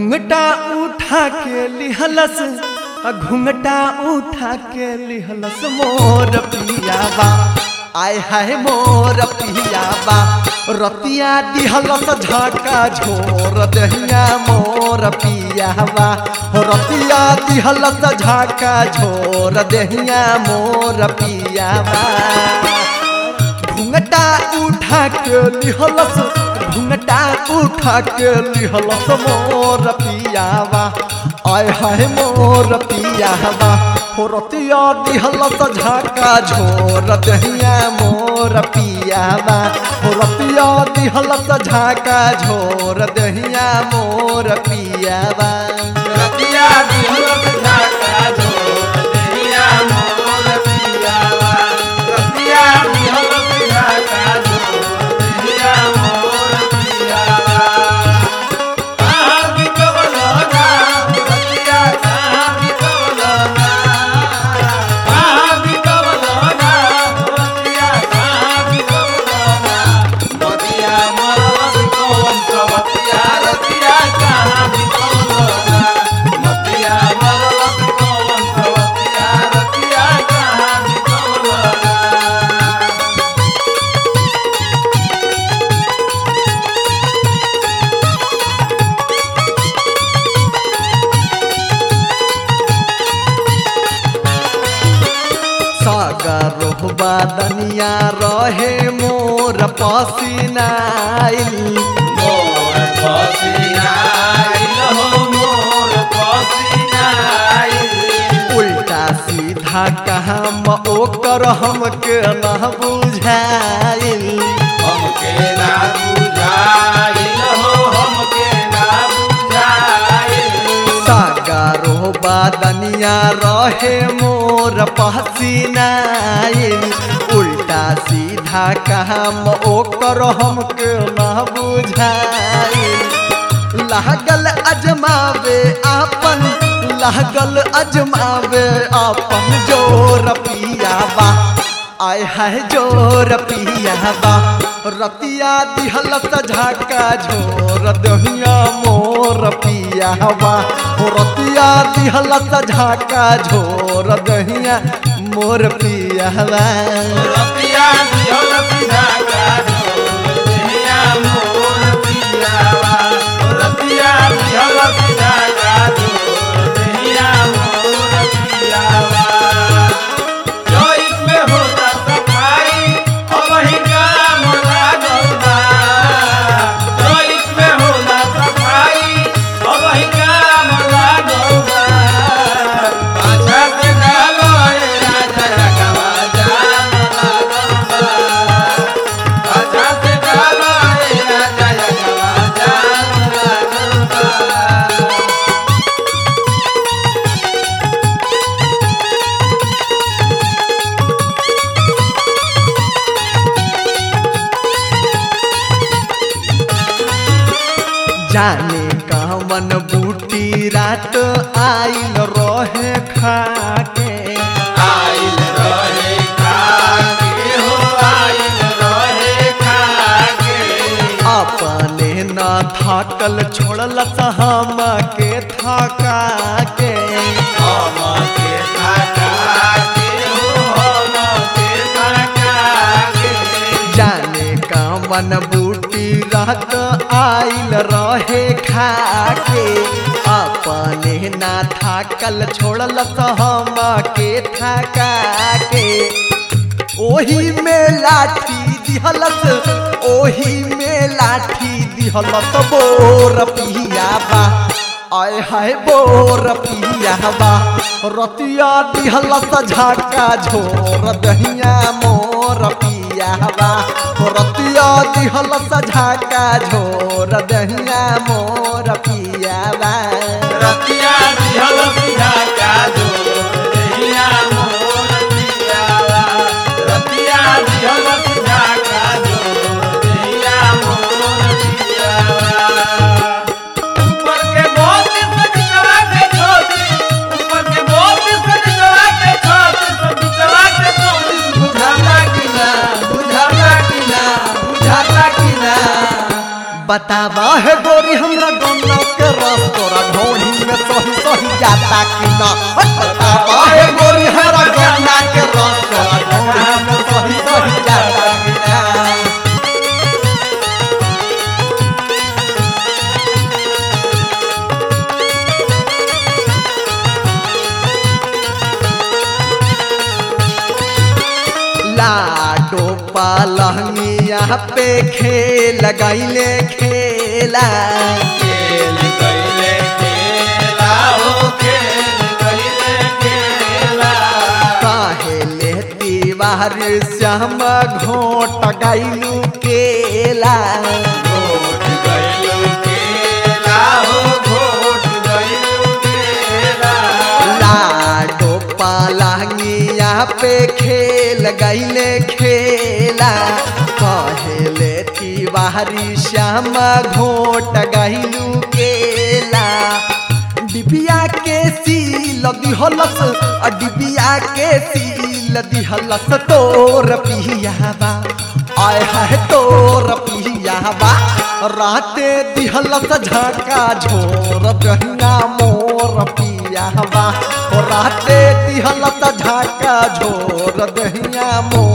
घुंघटा उठा के लिहलस आ घुंघटा उठा के लिहलस मोर पियावा आय हाय मोर पियावा रतिया दिहलस झाका झोर दहिया मोर पियावा हो रतिया दिहलस झाका झोर दहिया मोर पियावा घुंघटा उठा के लिहलस घुंघटा उठा के लिहलस मोर पियावा आय हाय मोर पियावा हो रतिया दिहलस झाका झोर दहिया मोर पियावा हो रतिया दिहलस झाका झोर दहिया मोर पियावा रतिया दिहलस झाका झोर दहिया मोर पियावा रतिया दिहलस झाका झोर दहिया मोर पियावा कहाँ बिकवल ना रतिया कहाँ बिकवल ना कहाँ बिकवल ना रतिया कहाँ बिकवल ना नदिया मरवस कौन सवतिया रतिया कहाँ बिकवल ना नदिया मरवस कौन सवतिया रतिया कहाँ बिकवल ना सागर रोहबा दनिया रहे मोर पसीनाइल मोर पसीनाइल हो मोर पसीनाइल उल्टा सीधा काम ओकर हमके न बुझाइल हमके ना बुझाइल हो हमके ना बुझाइल सागरो बादनिया रहे मोर पसीनाइल उल्टा सीधा काम ओकर हमके न बुझाइल लागल अजमावे आपन लागल अजमावे आपन जोर पियावा आय हाय जोर पियावा रतिया दिहलत झाका झोर दहिया मोर पियावा हो रतिया दिहलत झाका झोर दहिया मोर पियावा रतिया दिहल पिधाका झोर दहिया मोर पियावा रतिया दिहल पिधाका झोर दहिया मोर पियावा जोइत में होता सफाई अब ही काम लागल बा जोइत में होला सफाई अब ही काम लागल बा पाछा से डालो ए राजा रगवा जाम लागल बा पाछा से डालो ए राजा रगवा जाम लागल बा जाने कामन बूटी रात आइल रहे खाके आइल रहे खाके हो आइल रहे खाके अपने न थाकल छोड़ल हम के थका के हम के थकाके हो हम के थकाके जाने कामन बूटी रात आइल रहे खाके अपने न थाकल छोड़ल हम के थका के ओही में लाठी दिहलस ओही में लाठी दिहलस बोर पियाबा आय हाय बोर पियाबा रतिया दिहलस झाका झोर दहिया मोर पियाबा रतिया दिहलस झाका झोर दहिया मोर पियाबा रतिया दिहल पिधाका झोर दहिया मोर पियावा रतिया दिहल पिधाका झोर दहिया मोर पियावा ऊपर के बहुत सज चला के छोटी ऊपर के बहुत सज चला के छोटी सब चला के छोटी बुझाता कि ना बुझाता कि ना बुझाता कि ना बतावा है गोरी हमरा गन्ना के रस तोरा में सही सही जाता कि ना बतावा हे गोरी हरा गन्ना के रस ढोरी में सही सही जाता कि ना लाडो पालंगिया पे खेल गईले खेला खेल गईले खेला हो खेल गईले खेला काहेले दीवार श्याम घोट गईलू केला घोट गईलू खेला हो घोट गईलू खेला लाडो पालंगिया पे खेल गईले खेला कहेले तिवारी श्याम घोट गईलू केला डिबिया के सील दिहलस आ डिबिया के सील दिहलस तोर पियावा आय है तोर पियावा राते दिहलस झका झोर गहना मोर पियावा ओ राते दिहलस झका झोर दहिया मोर